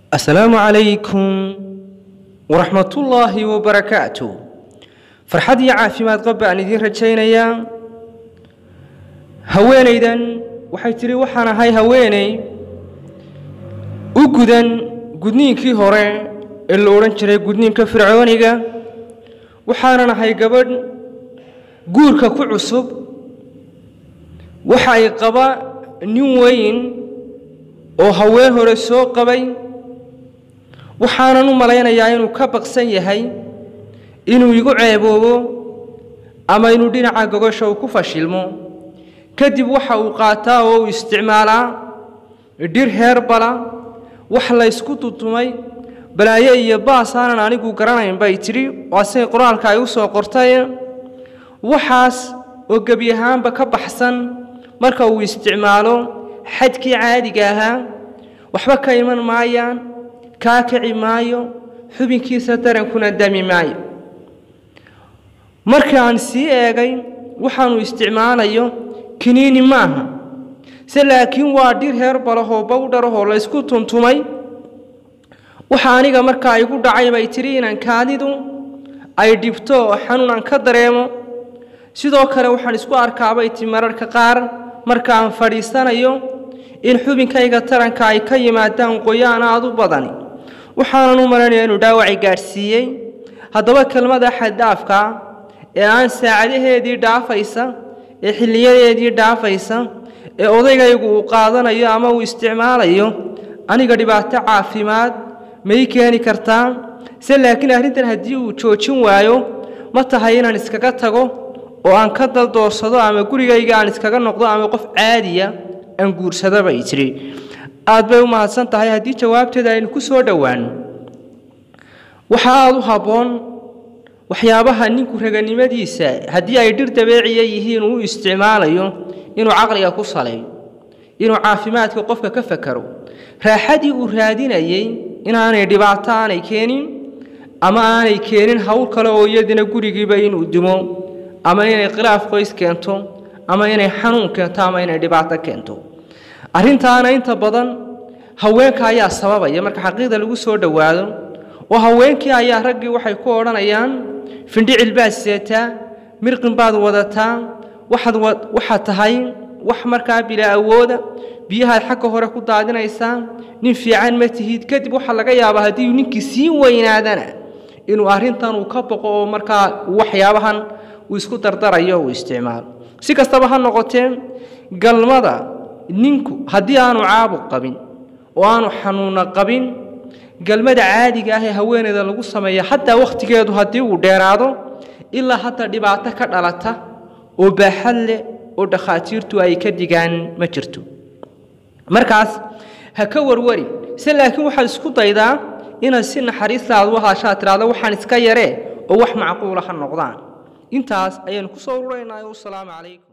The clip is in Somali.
asalaamu calaykum waraxmatullaahi wabarakaatu farxad iyo caafimaad qab baan idiin rajaynayaa haweenaydan waxay tidhi waxaan ahay haweeney u gudan gudniinkii hore ee la odhan jiray gudniinka fircooniga waxaanan ahay gabadh guurka ku cusub waxa ay qaba nin weyn oo haween hore soo qabay waxaanan u malaynayaa inuu ka baqsan yahay inuu igu ceeboobo ama inuu dhinaca gogosha uu ku fashilmo kadib waxa uu qaataa oo uu isticmaalaa dhir heerbala wax laysku tutumay balaayo iyo baas aanan anigu garanayn bay tidhi waa siday qoraalka ay u soo qortay waxaas oo gebi ahaanba ka baxsan marka uu isticmaalo xadkii caadiga ahaa waxba ka iman maayaan kaa kici maayo xubinkiisa darankuna dami maayo markaan sii eegay waxaanu isticmaalayo kiniini maaha se laakiin waa dhir heer balahoo bawdharahoo laysku tuntumay waxa aniga markaa igu dhacay bay tidhi inaan kaadidu ay dhibto oo xanuun aan ka dareemo sidoo kale waxaan isku arkaabay ti mararka qaar marka aan fadhiisanayo in xubinkayga taranka ay ka yimaadaan qoyaan aad u badani waxaanan u malanaya inuu dhaawacay gaadhsiiyey haddaba kelmada xaddhaafka ee aan saacadaheedii dhaafaysa ee xilliyadeedii dhaafaysa ee odaygaygu uu qaadanayo ama uu isticmaalayo aniga dhibaato caafimaad may keeni kartaa se laakiin arrintan haddii uu joojin waayo ma tahay inaan iskaga tago oo aan ka daldoorsado ama gurigayga aan iskaga noqdo ama qof caadiya aan guursado bay tidhi aad bay u mahadsan tahay haddii jawaabteeda aynu ku soo dhowaano waxa aada u habboon waxyaabaha ninku raganimadiisa haddii ay dhir dabeeciya yihiin uu isticmaalayo inuu caqliga ku saleeyo inuu caafimaadka qofka ka fakaro raaxadii uu raadinayey inaanay dhibaato aanay keenin ama aanay keenin howl kale oo iyadina gurigiiba inuu dimo ama inay khilaaf qoys keento ama inay xanuun keento ama inay dhibaato keento arrintaana inta badan haweenka ayaa sababaya marka xaqiiqda lagu soo dhowaado oo haweenkii ayaa raggii waxay ku odhanayaan findhicil baad seetaa mirqin baad wadataa waxaad waxaad tahay wax markaa bilaa awooda biyahaad xagga hore ku daadinaysaa nin fiican ma tihid kadib waxaa laga yaabaa haddii ninkii sii weynaadana inuu arrintan uu ka boqo oo markaa waxyaabahan uu isku dardarayo uu isticmaalo si kastaba ha noqotee galmada ninku haddii aanu caabuq qabin oo aanu xanuuna qabin galmada caadiga ah ee haweeneyda lagu sameeya xataa wakhtigeedu haddii uu dheeraado ilaa hadda dhibaato ka dhalata oo baaxad leh oo dhakhaatiirtu ay ka digaan ma jirto markaas ha ka warwari se laakiin waxaad isku daydaa inaad si naxariista aad u hadashaad tidhahdo waxaan iska yaree oo wax macquula ha noqdaan intaas ayaanu ku soo ururaynaa wasalaamu calaykum